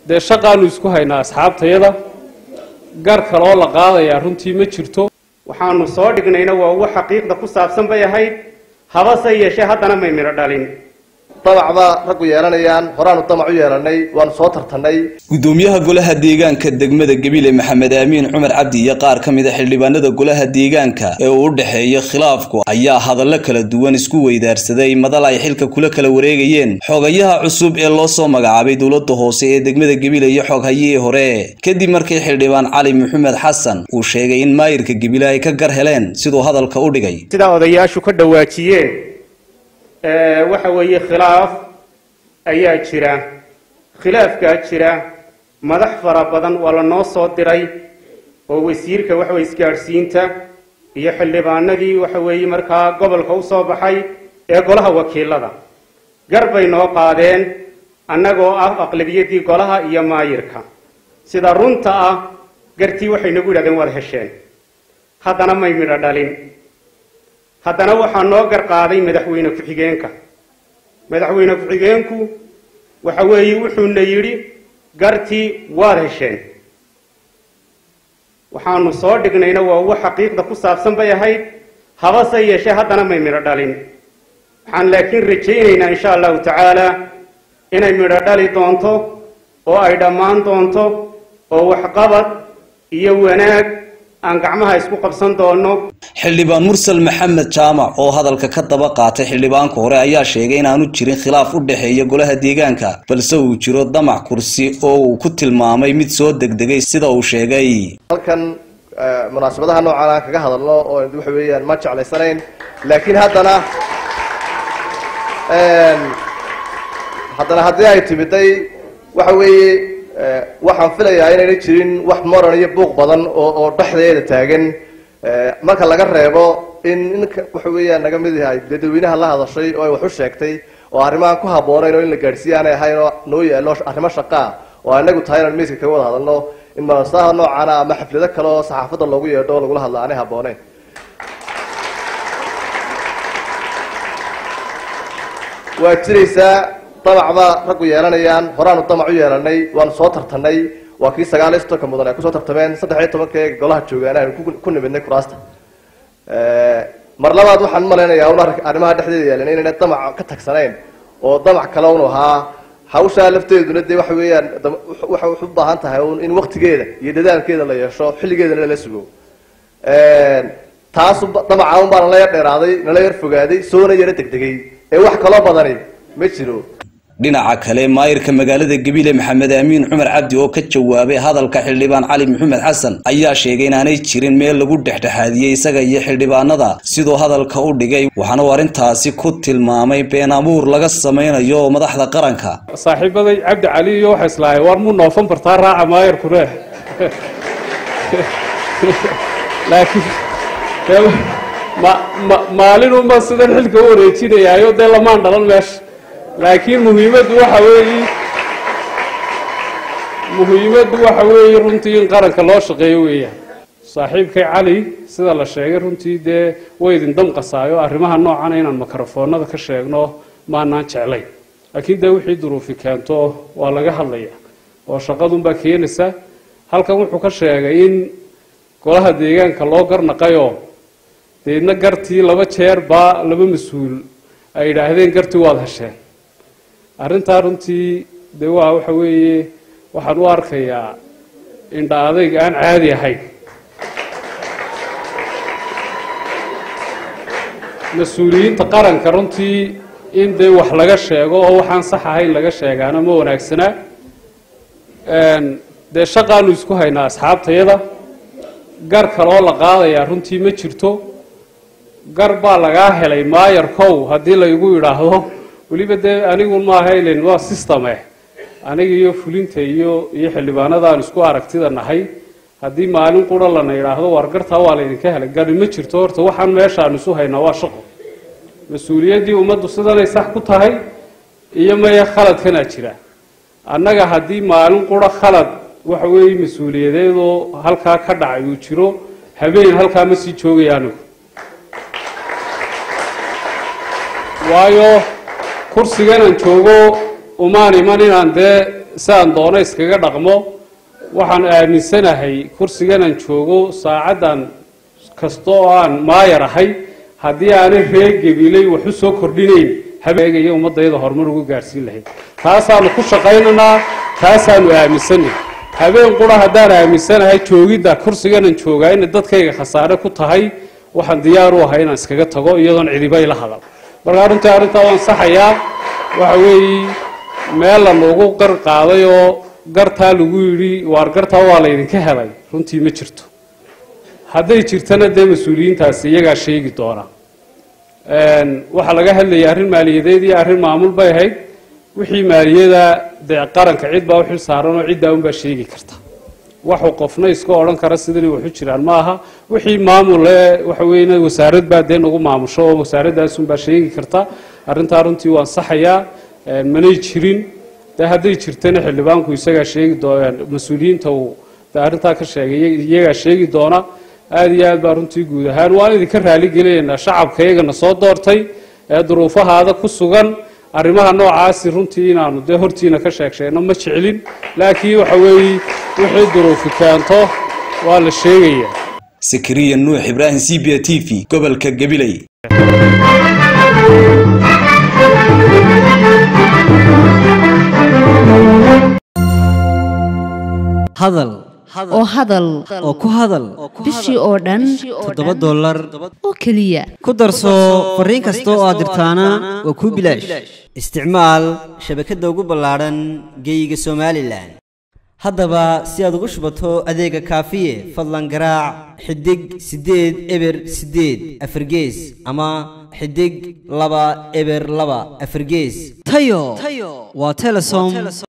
dee shaqaanu isku haynaa asxaabtayada gar kaloo la qaadayaa runtii ma jirto waxaanu soo dhignayna waa ugu xaqiiqda ku saabsan bay ahayd habase yeeshee haddana may midho dhalin damac baa raggu yeelanayaan horaanu damac u yeelanay waanu soo tartanay gudoomiyaha golaha deegaanka degmada gebile maxamed aamiin cumar cabdi iyo qaar ka mid a xildhibaanada golaha deegaanka ee uu u dhexeeya khilaafku ayaa hadallo kala duwan isku weydaarsaday madal ay xilka kula kala wareegayeen xogayaha cusub ee loo soo magacaabay dowlada hoose ee degmada gebile iyo xoghayihii hore kadib markii xildhibaan cali maxamed xasan uu sheegay in maayirka gebile ay ka gar heleen siduu hadalka u dhigay sidaa odayaashu ka dhawaajiyeen waxa weeye khilaaf ayaa jira khilaafkaa jira madax fara badan waa la noo soo diray oo wasiirka waxaweye isgaadhsiinta iyo xildhibaanadii waxa weeye markaa gobolka u soo baxay ee golaha wakiilada gar bay noo qaadeen annagoo ah aqlabiyadii golaha iyo maayirka sida runta ah gartii waxay nagu yidhahdeen waad hesheen haddana may midho dhalin haddana waxaa noo gar qaaday madaxweyne ku-xigeenka madaxweyne ku-xigeenku waxa weeye wuxuuna yidhi gartii waad hesheen waxaanu soo dhignayna waa ugu xaqiiqda ku saabsan bay ahayd habase yeeshee haddana may midho dhalin waxaan laakiin rajaynaynaa insha allahu tacaala inay midho dhali doonto oo ay dhammaan doonto oo waxqabad iyo wanaag aan gacmaha isku qabsan doono xildhibaan mursal maxamed jaamac oo hadalka ka daba qaatay xildhibaanka hore ayaa sheegay inaanu jirin khilaaf u dhexeeya golaha deegaanka balse uu jiro damac kursi oo uu ku tilmaamay mid soo degdegay sida uu sheegay halkan munaasabadaha noocan aan kaga hadalno oo waxa weeyaan ma jeclaysanayn laakiin haddana haddana haddii ay timiday waxa weeye waxaan filayaa inayna jirin wax moran iyo buuq badan oo oo dhexdeeda taagan marka laga reebo in ninka waxa weeyaan naga mid yahay dadweynaha la hadashay oo ay wax u sheegtay oo arrimahan ku habboonayn oo in la gaadhsiiya aanay ahayn oo noo yaalo arrimo shaqaa oo anagu tahay inaan miiska kaga wada hadalno in manasaha noocana ama xaflado kale oo saxaafadda loogu yeedho oo lagula hadla aanay habbooneyn waa jiraysaa damac baa raggu yeelanayaan horaanu damac u yeelanay waanu soo tartanay waa kii sagaal iyo soddonka mudan ay kusoo tartameen saddex iyo tobanka ee golaha joogaan aynu ku nimidnay kuraasta mar labaad waxaan umalaynayaa un arrimaha dhexdeeda yaalan inayna damac ka tagsanayn oo damac kale un ahaa hawshaa lafteeduna dee waxa weeyaan waxay u baahan tahay un in waktigeeda iyo dadaalkeeda la yeesho xilligeedana lala sugo taasu damaca un baa nala yar dheeraaday nala yar fogaaday soona yaro degdegay ee wax kaloo badani ma jiro dhinaca kale maayirka magaalada gebile maxamed aamiin cumar cabdi oo ka jawaabay hadalka xildhibaan cali maxamed xasan ayaa sheegay inaanay jirin meel lagu dhexdhexaadiyey isaga iyo xildhibaanada siduu hadalka u dhigay waxaana uu arrintaasi ku tilmaamay been abuur laga samaynayo madaxda qaranka saaxiibaday cabdi cali iyo waxa islaahay war mu noofan bartaa raaca maayirkune laakiin maalinunba sidan xilka u wareejinayaayo dee lamaan dhalan meesha laakiin muhiimaddu waxa weeye muhiimaddu waxa weeye runtii in qaranka loo shaqeeyo weeyaan saaxiibkay cali sida la sheegay runtii dee way idin damqasaayo arrimaha noocana inaan mikrofoonada ka sheegno maanaan jeclayn laakiin dee wixii duruufi keento waa laga hadlaya oo shaqadunbaa keenaysa halkan wuxuu ka sheegay in golaha deegaanka loo garnaqayoo deedna gartii laba jeer baa laba mas-uul ay yidhaahdeen gartii waad hesheen arrintaa runtii dee waa waxa weeye waxaan u arkayaa indha adayg aan caadi ahayn mas-uuliyiinta qaranka runtii in dee wax laga sheego oo waxaan sax ahayn laga sheegaana ma wanaagsanaa dee shaqaanu isku haynaa asxaabtayada gar kaloo la qaadayaa runtii ma jirto gar baa lagaa helay maayarkow haddii laygu yidhaahdo weliba dee anigu maaha ilen waa systeme aniga iyo fulinta iyo iyo xildhibaanada aan isku aragtida nahay haddii maalin qura lana yidhaahdo war gartaa waa laydinka helay gari ma jirto horta waxaan meeshaan isu haynaa waa shaqo mas-uuliyaddii ummaddu sidanay sax ku tahay iyo maya khaladkanaa jira annaga haddii maalin qura khalad waxa weeye mas-uuliyadeedoo halkaa ka dhacay uu jiro habeen halkaa ma sii joogaya anigu waayo kursiganaan joogo umaan iman inaan dee sidaan doono iskaga dhaqmo waxaan aaminsanahay kursiganaan joogo saacaddan kasta oo aan maayar ahay haddii aanay reer gabiley wax u soo kordhinayn habeegaya ummaddayada horumar ugu gaadhsiin lahayd taasaanu ku shaqaynaynaa taasaanu aaminsanay habeen qura haddaan aaminsanahay joogidda kursiganan joogaa inay dadkayga khasaare ku tahay waxaan diyaar u ahay inaan iskaga tago iyadoon cidiba ila hadal markaa runtii arrintaa waan saxayaa waxa weeye meel la lagu qar qaaday oo gartaa lagu yidhi waar gartaa waa laydinka helay runtii ma jirto hadday jirtana dee mas-uuliyiintaasi iyagaa sheegi doona waxaa laga hadlayay arrin maaliyadeed iyo arrin maamul bay ahayd wixii maaliyada dee qaranka cid baa u xil saaran oo ciddaa unbaa sheegi karta waxu qofna iska odhan kara sidanay waxu jiraan ma aha wixii maamul ee waxa weeye wasaarad baa dee nagu maamusho oo wasaaradaasunbaa sheegi karta arrintaa runtii waan saxayaa manay jirin dee hadday jirtana xildhibaanku isagaa sheegi doona mas-uuliyiinta uu dee arrintaa ka sheegay iyagaa sheegi doona aada iyo aad baa runtii guud ahaan waan idinka raali gelinaynaa shacabka iyagana soo doortay ee duruufahaada ku sugan arrimaha noocaasi runtii inaanu dee hortiina ka sheeg sheegno ma jeclin laakiin waxa weeye wixii duruufi keento waa la sheegayaa sakariya nuux ibraahim c b t v gobolka gabiley hadal oo hadal oo ku hadal bishii oo dhan toddoba dollar oo keliya ku darso fariin kasta oo aad dirtaana waa kuu bilaash isticmaal shabakadda ugu ballaadhan geeyiga somalilan haddaba si aad ugu shubato adeega kaafiye fadlan garaac xidig siddeed eber siddeed afargees ama xidig laba eber laba afargees tayo waa telesom